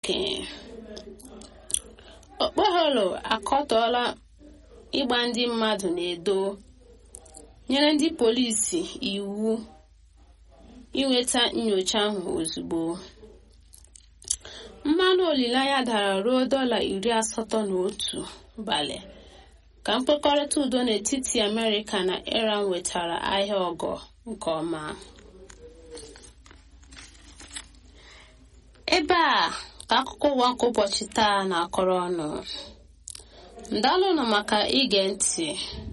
okenye okpoholo akọtọọla ịgba ndị mmadụ na-edo nyere ndị polisi iwu inweta nyocha ahụ ozugbo mmanụ olileanya dara ruo dọla iri asatọ na otu balị ka mkpekọrịta udo n'etiti amerịka na iran wetara ahịa ọgọ nke ọma ebe a ka akụkọ ụwa nke ụbọchị taa na-akọrọ ọnụ ndalụnụ maka ige ntị